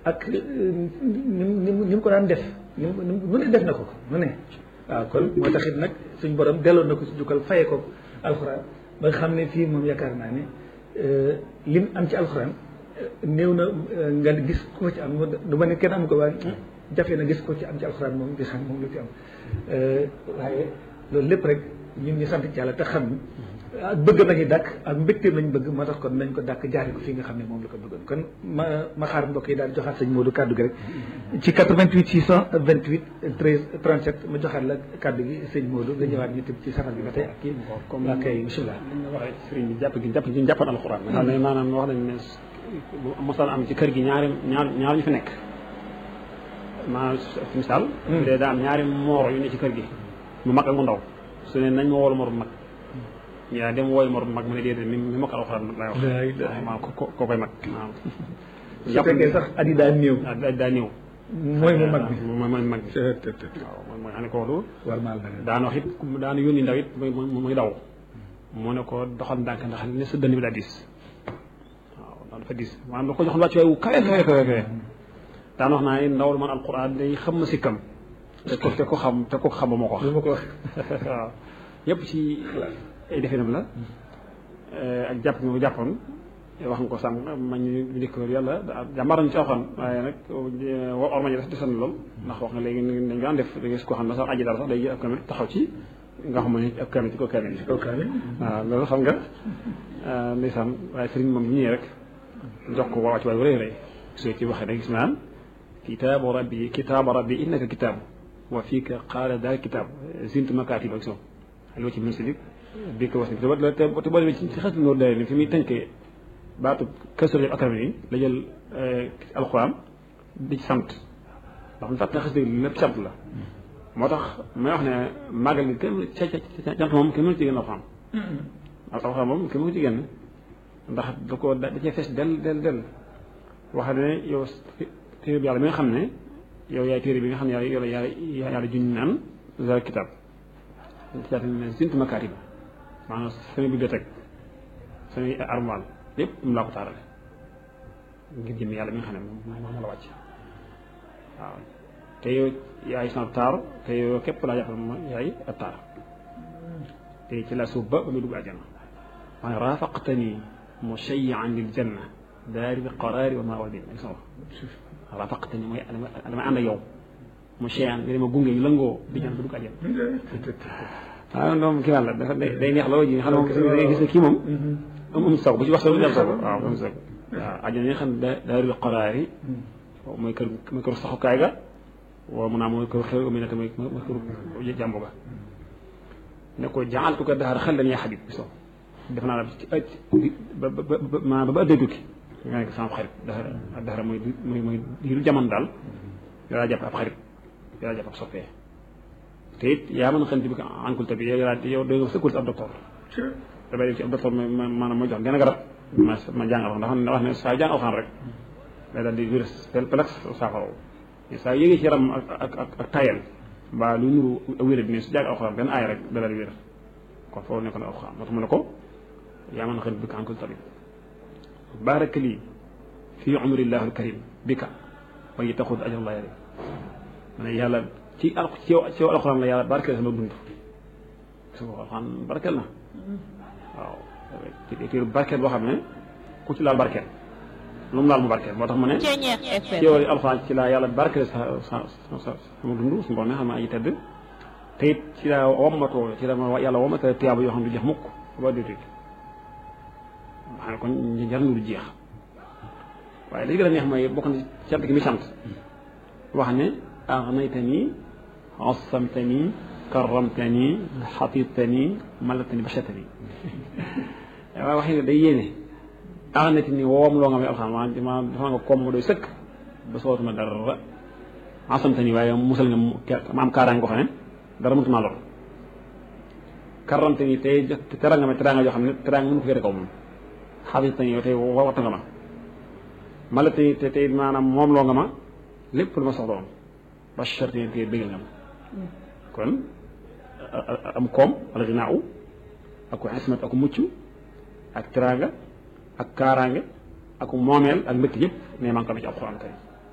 ak ni mu ni mu ko daan def ni mu mu ne def na ko ko mu ne waaw kon moo taxit nag suñ borom delloo na ko si jukkal faye ko alxuraan ba nga xam ne fii moom yaakaar naa ne lim am ci alxuraan néew na nga gis ko ci am du ma ne kenn am ko waaye jafe na gis ko ci am ci alxuraan moom di xam moom lu ci am waaye loolu lépp rek ñun ñu sant ci yàlla te xam ak bëgg nañu dàkk ak mbégteem lañu bëgg moo tax kon nañ ko dàkk jaari ko fii nga xam ne moom la ko bëggoon kon ma ma xaar mbokk yi daal joxaat sëñ Modou kàddu gi rek ci 88 628 13 37 ma joxaat la kàddu gi sëñ Modou nga ñëwaat ñu tëb ci safar bi ba tey ak kii comme waa kay bisimilah li nga waxee sëriñ bi jàpp gi jàpp gi ñu jàppoon alxuraan nga xam ne maanaam wax nañ ne mosal am ci kër gi ñaari ñaar ñaar ñu fi nekk maanaam ci misaal bu dee daa am ñaari moor yu ne ci kër gi mu mag ak mu ndaw su ne nañ ma woolu mor bu mag ñu daal dem wooy mor bu mag mu ne déedéet mi mi mokkal alxuraan lay wax maanaam ko ko koy mag maanaam su fekkee sax at yi daa néew daa daa néew mooy mu mag bi mooy mooy mag bi waaw mooy mooy xam ne kooku war maal na daan wax it daan yónni ndaw it muy muy daw mu ne ko doxal ndànk ndax ne sa dënn bi daa diis waaw daan dafa diis maanaam da ko joxoon wàcc waay wu kawe kawe kawe kawe daan wax naa ne ndaw man alquran day xam ma sikkam te ko te ko xam te ko xam ba moo ko wax lu ma ko wax waaw yëpp ci ay definam la ak jàpp nga ko jàppoon wax nga ko sànq ma ñu njëkk yàlla jàmbaar nañu ci alxuraan waaye nag war ma ñu def desan lool ndax wax nga léegi dañ daan def da ngay su ko xam ne sax aji daal sax day ab kamit taxaw ci nga xam ne ab kamit ci ko kamit kaw kaamil waaw loolu xam nga ndeysaan waaye sëriñ moom bu ñëwee rek jox ko waa ci waay bu rëy rëy soo ci waxee da gis naan kitaabu rabbi kitaabu rabbi innaka kitaabu wa fiika qaala daal kitaab zintu makaatib ak so loo ci mën si bi bi ko wax ni te te boo demee ci xas noor day ni fi muy tënkee baatu kësor ak akram yi la jël alxuraan di ci sant ndax mu fàtte xas dëgg lépp sant la moo tax may wax ne màggal gi kenn ca ca cant moom kenn mënu ci génn alxuraan alxuraan moom kenn mënu ci génn ndax da ko da cee fees del del del wax ne yow téere bi yàlla mi nga xam ne yow yaay téere bi nga xam ne yàlla yàlla yàlla juñ naan zal kitab kitab ne sint makaarib maanaam sama bibliothèque samay armoire lépp mu laa ko taarale ngir jëm yàlla mi nga xam ne moom moom la wàcc waaw te yow yaay sama taar te yow képp laa jàppal ma yaay ab taar te ci la suuf ba ba muy dugg àjjana waaye raafaqtani mushayyan lil janna daari qaraari wa mawadin ak sama raafaqtani mooy dama ànd ak yow mushayyan nga dama gunge ñu lëngoo di ñaan ba dugg àjjana waaw moom kii wàlla dafa day neex loolu ji nga xam ne moom da ngay gis ne kii moom am am sax bu ci wax sax dem sax waaw am sax waaw àjjana yi nga xam ne daarul qaraari mooy kër mooy kër saxukaay ga waaw mun naa mooy kër xew mi ne te mooy mooy kër jàmbu ga ne ko jaaltu ko daxar xel dañuy xabib so def naa la ci ëcc ba ba ba ma ba ëddee tukki nga nekk sama xarit daxar daxar mooy mooy mooy diiru jamono daal yow laa jàpp ab xarit yow laa jàpp ab soppee te it yaa mën a xanti bi ko enculté bi yow yaa yow doo sëkkul ab docteur damay dem ci ab docteur ma maanaam mooy jox genn garab ma ma jàng alxam ndax wax ne saa jàng alxam rek day daal di virus pelex saafara saa yéegee ci yaram ak ak ak ak tayal mbaa lu nuru wéra bi ne su jàng alxuraan benn aay rek da daal di wér kon foofu nekk na alxuraan moo tax mu ne ko yaa mën a xanti bi ko enculté bi baaraka lii fii umrillahu alkarim bika wa ngi taxud ajrallah yarim ma ne yàlla ci al ci yow ci yow alxuraan la yàlla barkeel sama dund su ko alxuraan barkeel na waaw ci téere barkeel boo xam ne ku ci laal barkeel lu mu laal mu barkeel moo tax mu ne ci yow alxuraan ci laa yàlla barkeel sa sa sa sama dund suñu borom ne xam ne aji tedd te it ci laa wommatoo ci la ma yàlla wommatoo tiyaaba yoo xam ne du jeex mukk ba du tuuti xam ne kon ñu jar du jeex waaye li gën a neex mooy bokk na cant gi mi sant wax ne aghnaytani assamtani karramtani xatitani malatani bashatani waaye wax ne day yéene aghnaytani woom loo nga may alxam ma dafa nga koom ma doy sëkk ba sootuma dara assamtani waaye musal nga ma am kaaraange ko xam ne dara mënutuma lor karramtani tey teral nga ma teraanga joo xam ne teraanga mënu ko féete kaw moom xatitani yow tey wattu nga ma malatani te tey maanaam moom loo nga ma lépp lu ma soxla woon bashartani te bëggal nga ma kon am koom wala ginaaw ak ismat ak mucc ak teraanga ak kaaraange ak moomeel ak mbëkk yëpp ne maa ngi ko amee ci alxuraan kay